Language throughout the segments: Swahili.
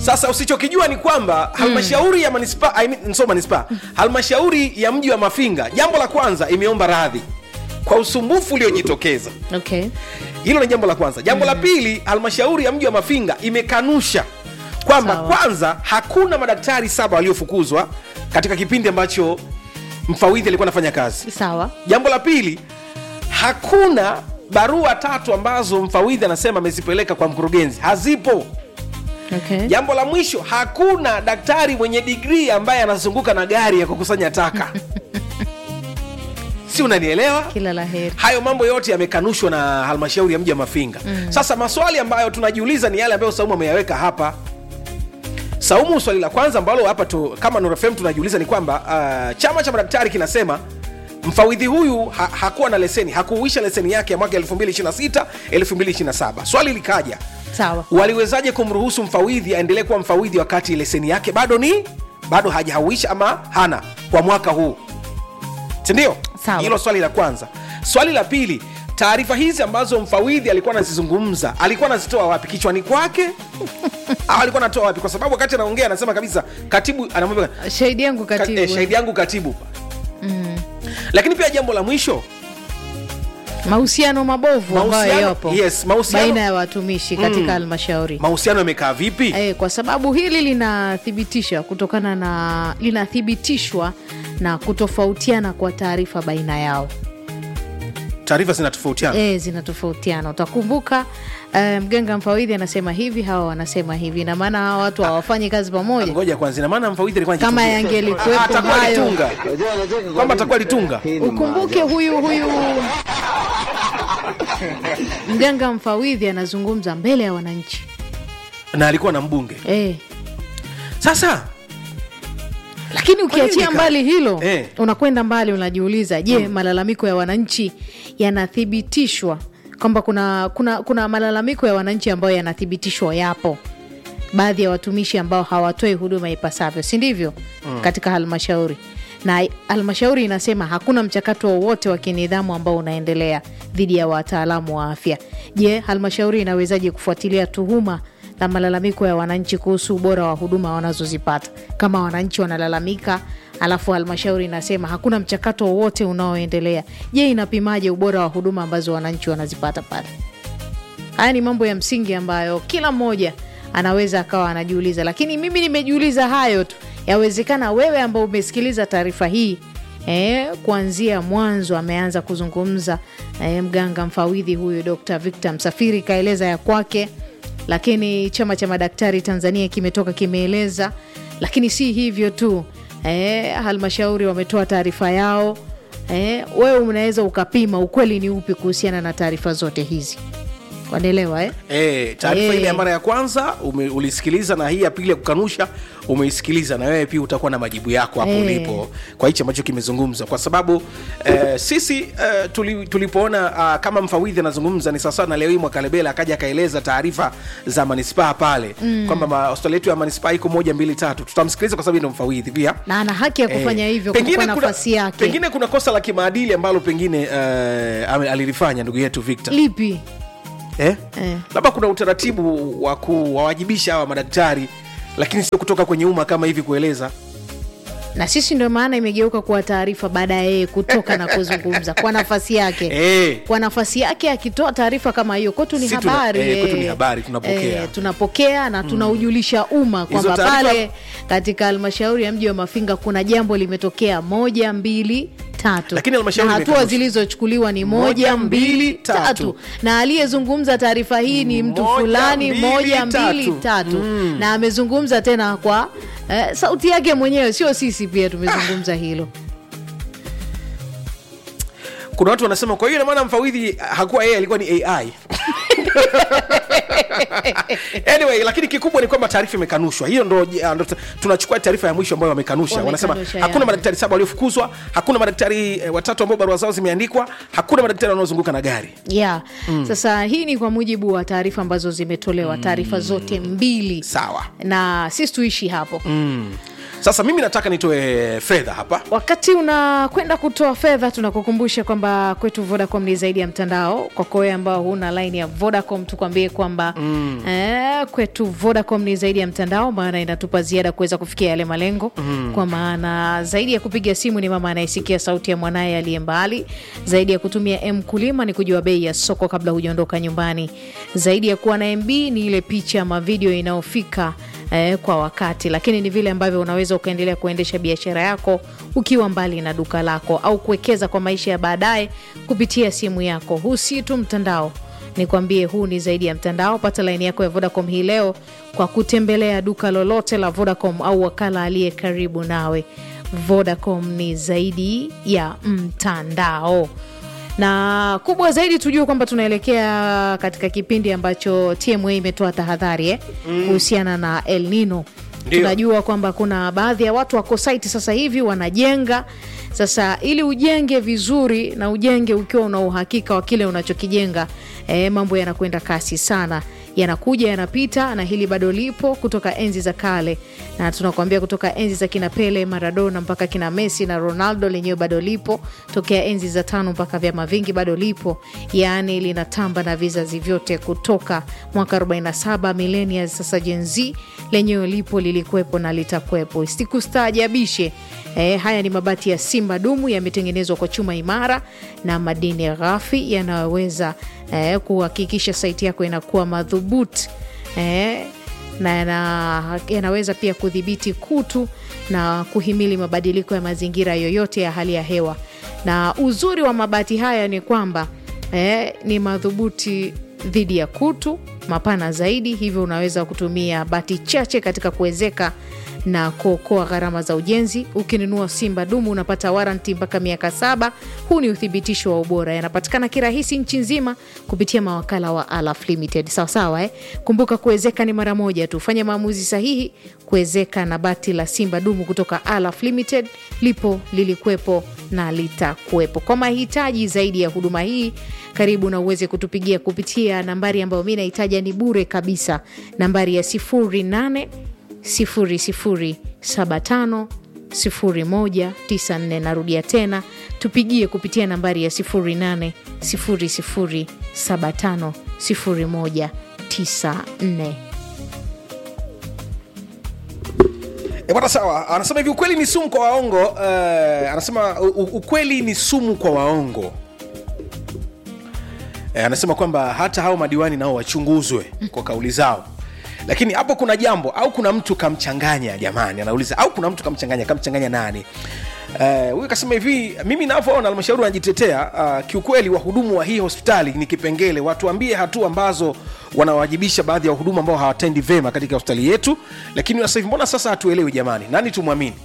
sasa usichokijua ni kwamba halmashauri ya manispaa I mean, so manispaa halmashauri ya mji wa mafinga jambo la kwanza imeomba radhi kwa usumbufu uliojitokeza okay hilo ni jambo la kwanza jambo la pili halmashauri ya mji wa mafinga imekanusha kwamba Sawa. kwanza hakuna madaktari saba waliofukuzwa katika kipindi ambacho mfawidhi alikuwa anafanya kazi sawa jambo la pili hakuna barua tatu ambazo mfawidhi anasema amezipeleka kwa mkurugenzi hazipo okay jambo la mwisho hakuna daktari mwenye digrii ambaye anazunguka na gari ya kukusanya taka si unanielewa kila la heri hayo mambo yote yamekanushwa na halmashauri ya mji wa mafinga mm. sasa maswali ambayo tunajiuliza ni yale ambayo saumu ameyaweka hapa saumu swali la kwanza ambalo hapa tu, kama nurfm tunajiuliza ni kwamba uh, chama cha madaktari kinasema mfawidhi huyu ha, hakuwa na leseni hakuuisha leseni yake ya mwaka 226 227 swali likaja sawa waliwezaje kumruhusu mfawidhi aendelee kuwa mfawidhi wakati leseni yake bado ni bado hajauisha ama hana kwa mwaka huu sindio Sawa. hilo swali la kwanza swali la pili taarifa hizi ambazo mfawidhi alikuwa anazizungumza alikuwa anazitoa wapi kichwani kwake au alikuwa anatoa wapi kwa sababu wakati anaongea anasema kabisa katibu anamwambia shahidi yangu Ka- katibu eh, shahidi yangu katibu mm. lakini pia jambo la mwisho mahusiano mabovu ambayo Mahusiano- yapo yes, mahusiano- baina ya watumishi katika halmashauri mahusiano yamekaa vipi Eh, kwa sababu hili linathibitisha kutokana na linathibitishwa na kutofautiana kwa taarifa baina yao taarifa zinatofautiana e, zinatofautiana utakumbuka eh, mganga mfawidhi anasema hivi hawa wanasema hivi na maana hawa watu hawafanyi kazi pamoja ngoja kwanza ina maana mfawidhi alikuwa kama anajitungia. yangelikuwepo Ah, atakuwa hayo alitunga kwamba atakuwa alitunga ukumbuke huyu huyu mganga mfawidhi anazungumza mbele ya wananchi na alikuwa na mbunge e. sasa lakini nini ukiachia ka- mbali hilo Eh. unakwenda mbali unajiuliza je malalamiko ya wananchi yanathibitishwa kwamba kuna, kuna, kuna malalamiko ya wananchi ambayo yanathibitishwa yapo baadhi ya watumishi ambao hawatoi huduma ipasavyo si ndivyo mm. katika halmashauri na halmashauri inasema hakuna mchakato wowote wa kinidhamu ambao unaendelea dhidi ya wataalamu wa afya je halmashauri inawezaje kufuatilia tuhuma na malalamiko ya wananchi kuhusu ubora wa huduma wanazozipata kama wananchi wanalalamika alafu halmashauri inasema hakuna mchakato wowote unaoendelea je inapimaje ubora wa huduma ambazo wananchi wanazipata pale haya ni mambo ya msingi ambayo kila mmoja anaweza akawa anajiuliza lakini mimi nimejiuliza hayo tu yawezekana wewe ambao umesikiliza taarifa hii E, kuanzia mwanzo ameanza kuzungumza e, mganga mfawidhi huyu Dr. Victor Msafiri kaeleza ya kwake, lakini chama cha madaktari Tanzania kimetoka kimeeleza, lakini si hivyo tu e, halmashauri wametoa taarifa yao e, wewe unaweza ukapima ukweli ni upi kuhusiana na taarifa zote hizi, wanaelewa eh? Eh, taarifa Eh. ile ya mara ya kwanza ume, ulisikiliza na hii ya pili ya kukanusha umeisikiliza na wewe pia utakuwa na majibu yako hapo Eh. ulipo kwa hichi ambacho kimezungumzwa kwa sababu eh, sisi eh, tuli, tulipoona ah, kama mfawidhi anazungumza ni sawasawa na leo hii mwakalebela akaja akaeleza taarifa za manispaa pale mm. kwamba ma- hospitali yetu ya manispaa iko moja mbili tatu tutamsikiliza kwa sababu yeye ndo mfawidhi pia na ana haki ya kufanya Eh, hivyo pengine kwa kuna- nafasi yake. pengine kuna kosa la kimaadili ambalo pengine eh, ame- alilifanya ndugu yetu Victor Lipi? eh? Eh. labda kuna utaratibu wa kuwawajibisha hawa madaktari lakini sio kutoka kwenye umma kama hivi kueleza na sisi ndio maana imegeuka kuwa taarifa baada ya yeye kutoka na kuzungumza kwa nafasi yake Eh. kwa nafasi yake akitoa taarifa kama hiyo kwetu ni Si tuna- habari eh, kwetu ni eh. habari, tunapokea. Eh, tunapokea na tunaujulisha umma kwamba taarifa- pale katika halmashauri ya mji wa mafinga kuna jambo limetokea moja mbili tatu Lakini halmashauri na hatua imekanusha. zilizochukuliwa ni Moja, moja mbili, mbili tatu. tatu na aliyezungumza taarifa hii ni mtu Moja, fulani mbili, moja mbili tatu. tatu na amezungumza tena kwa eh, sauti yake mwenyewe sio sisi pia tumezungumza hilo kuna watu wanasema kwa hiyo ina maana mfawidhi hakuwa yeye alikuwa ni ai anyway lakini kikubwa ni kwamba taarifa imekanushwa hiyo ndo, ndo tunachukua taarifa ya mwisho ambayo wamekanusha wanasema Wamekanusha, hakuna ya. madaktari saba waliofukuzwa hakuna madaktari eh, watatu ambao barua zao zimeandikwa hakuna madaktari wanaozunguka na gari yeah. Sasa hii ni kwa mujibu wa taarifa ambazo zimetolewa, taarifa zote mbili, sawa na sisi tuishi hapo sasa mimi nataka nitoe fedha hapa wakati unakwenda kutoa fedha tunakukumbusha kwamba kwetu vodacom ni zaidi ya mtandao kwako wewe ambao huna line ya vodacom tukwambie kwamba mm. eh, kwetu vodacom ni zaidi ya mtandao maana inatupa ziada kuweza kufikia yale malengo mm. kwa maana zaidi ya kupiga simu ni mama anayesikia sauti ya mwanaye aliye mbali zaidi ya kutumia m kulima ni kujua bei ya soko kabla hujaondoka nyumbani zaidi ya kuwa na mb ni ile picha ama video inayofika eh, kwa wakati lakini ni vile ambavyo unaweza ukaendelea kuendesha biashara yako ukiwa mbali na duka lako au kuwekeza kwa maisha ya baadaye kupitia simu yako huu si tu mtandao nikwambie huu ni zaidi ya mtandao pata laini yako ya vodacom hii leo kwa kutembelea duka lolote la vodacom au wakala aliye karibu nawe vodacom ni zaidi ya mtandao na kubwa zaidi tujue kwamba tunaelekea katika kipindi ambacho tma imetoa tahadhari eh, kuhusiana na el nino Ndio. tunajua kwamba kuna baadhi ya watu wako site sasa hivi wanajenga sasa ili ujenge vizuri na ujenge ukiwa una uhakika wa kile unachokijenga eh, mambo yanakwenda kasi sana yanakuja yanapita na hili bado lipo kutoka enzi za kale na tunakuambia kutoka enzi za kina pele maradona mpaka kina messi na ronaldo lenyewe bado lipo tokea enzi za tano mpaka vyama vingi bado lipo yaani linatamba na vizazi vyote kutoka mwaka 47 millennia sasa jenz lenyewe lipo lilikuwepo na litakuwepo sikustaajabishe Eh, haya ni mabati ya simba dumu yametengenezwa kwa chuma imara na madini ghafi yanayoweza eh, kuhakikisha saiti yako inakuwa madhubuti eh, na yana- yanaweza pia kudhibiti kutu na kuhimili mabadiliko ya mazingira yoyote ya hali ya hewa na uzuri wa mabati haya ni kwamba eh, ni madhubuti dhidi ya kutu mapana zaidi hivyo unaweza kutumia bati chache katika kuwezeka na kuokoa gharama za ujenzi ukinunua simba dumu unapata waranti mpaka miaka saba huu ni uthibitisho wa ubora yanapatikana kirahisi nchi nzima kupitia mawakala wa alaf limited sawasawa eh? kumbuka kuwezeka ni mara moja tu fanya maamuzi sahihi kuwezeka na bati la simba dumu kutoka alaf limited lipo lilikuwepo na litakuwepo kwa mahitaji zaidi ya huduma hii karibu na uweze kutupigia kupitia nambari ambayo mi nahitaja ni bure kabisa nambari ya 08 0075 0194 narudia tena tupigie kupitia nambari ya 08 0075 0194 E bwana, sawa. Anasema hivi, ukweli ni sumu kwa waongo. Uh, anasema u- u- ukweli ni sumu kwa waongo. E, anasema kwamba hata hao madiwani nao wachunguzwe kwa kauli zao, lakini hapo kuna jambo au kuna mtu kamchanganya. Jamani, anauliza au kuna mtu kamchanganya. Kamchanganya nani? Eh, huyu kasema hivi, mimi navyoona halmashauri wanajitetea. Uh, kiukweli wahudumu wa hii hospitali ni kipengele, watuambie hatua ambazo wanawajibisha baadhi ya wahudumu ambao hawatendi vema katika hospitali yetu. Lakini sasa hivi mbona sasa hatuelewi jamani, nani tumwamini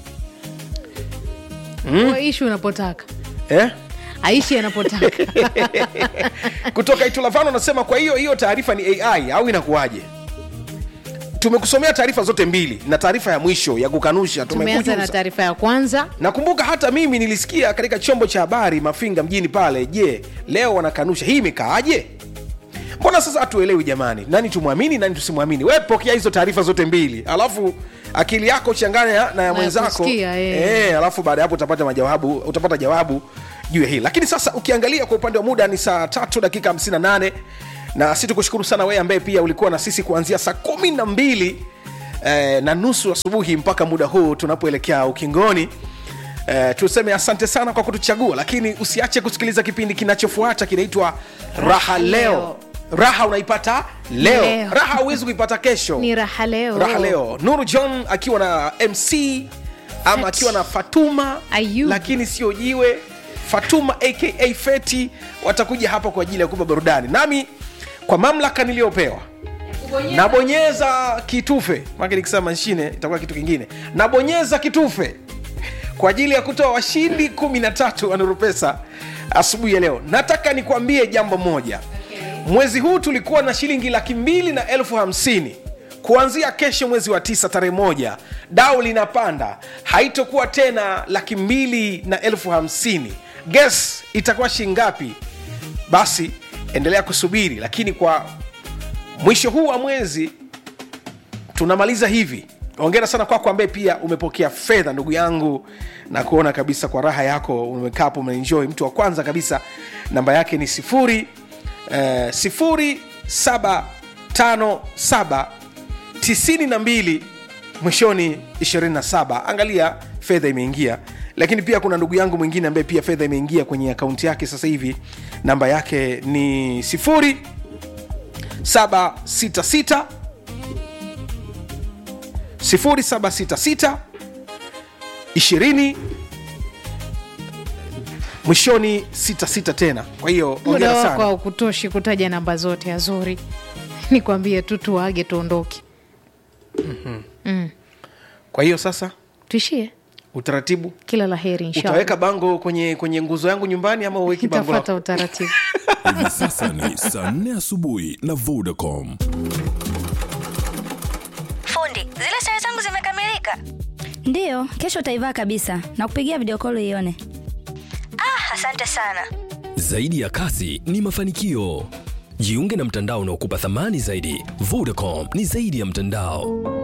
mm. ishu unapotaka eh? aishi anapotaka kutoka itulavano anasema kwa hiyo hiyo taarifa ni ai au inakuwaje tumekusomea taarifa zote mbili na taarifa ya mwisho ya kukanusha tumeanza na tumekujuza taarifa ya kwanza nakumbuka hata mimi nilisikia katika chombo cha habari mafinga mjini pale je leo wanakanusha hii imekaaje mbona sasa hatuelewi jamani nani tumwamini nani tusimwamini we pokea hizo taarifa zote mbili alafu akili yako changanya na ya mwenzako kusikia, eh. Eh, alafu baada ya hapo utapata majawabu utapata jawabu juu ya hili lakini sasa ukiangalia kwa upande wa muda ni saa tatu dakika 58 na si tukushukuru sana wewe ambaye pia ulikuwa na sisi kuanzia saa kumi na mbili eh, na nusu asubuhi mpaka muda huu tunapoelekea ukingoni Eh, tuseme asante sana kwa kutuchagua lakini usiache kusikiliza kipindi kinachofuata kinaitwa raha leo raha unaipata leo, Leo. raha huwezi kuipata kesho ni raha leo raha leo nuru john akiwa na mc ama Feti. akiwa na fatuma Ayub. lakini sio jiwe fatuma aka feti watakuja hapa kwa ajili ya kupa burudani nami kwa mamlaka niliyopewa nabonyeza kitufe make nikisema mashine itakuwa kitu kingine nabonyeza kitufe kwa ajili ya kutoa washindi 13 wa Nuru Pesa asubuhi ya leo nataka nikwambie jambo moja mwezi huu tulikuwa na shilingi laki mbili na elfu hamsini kuanzia kesho mwezi wa tisa tarehe moja dau linapanda haitokuwa tena laki mbili na elfu hamsini ges itakuwa shingapi basi endelea kusubiri lakini kwa mwisho huu wa mwezi tunamaliza hivi ongera sana kwako ambaye pia umepokea fedha ndugu yangu na kuona kabisa kwa raha yako umekaa hapo umeenjoy mtu wa kwanza kabisa namba yake ni sifuri eh, sifuri saba tano saba tisini na mbili mwishoni 27 angalia fedha imeingia lakini pia kuna ndugu yangu mwingine ambaye pia fedha imeingia kwenye akaunti yake sasa hivi namba yake ni sifuri 766 0766 20 mwishoni 66 tena kwa hiyo muda ongera wako sana haukutoshi kutaja namba zote azuri nikwambie tu tuage tuondoke kwa hiyo sasa tuishie utaratibu kila la heri inshallah utaweka bango kwenye kwenye nguzo yangu nyumbani ama uweki bango nitafata lako? utaratibu hivi sasa ni saa 4 asubuhi na vodacom Fundi, zile sare zangu zimekamilika. ndiyo kesho utaivaa kabisa na kupigia video call ione Ah, asante sana. Zaidi ya kasi ni mafanikio. Jiunge na mtandao unaokupa thamani zaidi. Vodacom ni zaidi ya mtandao.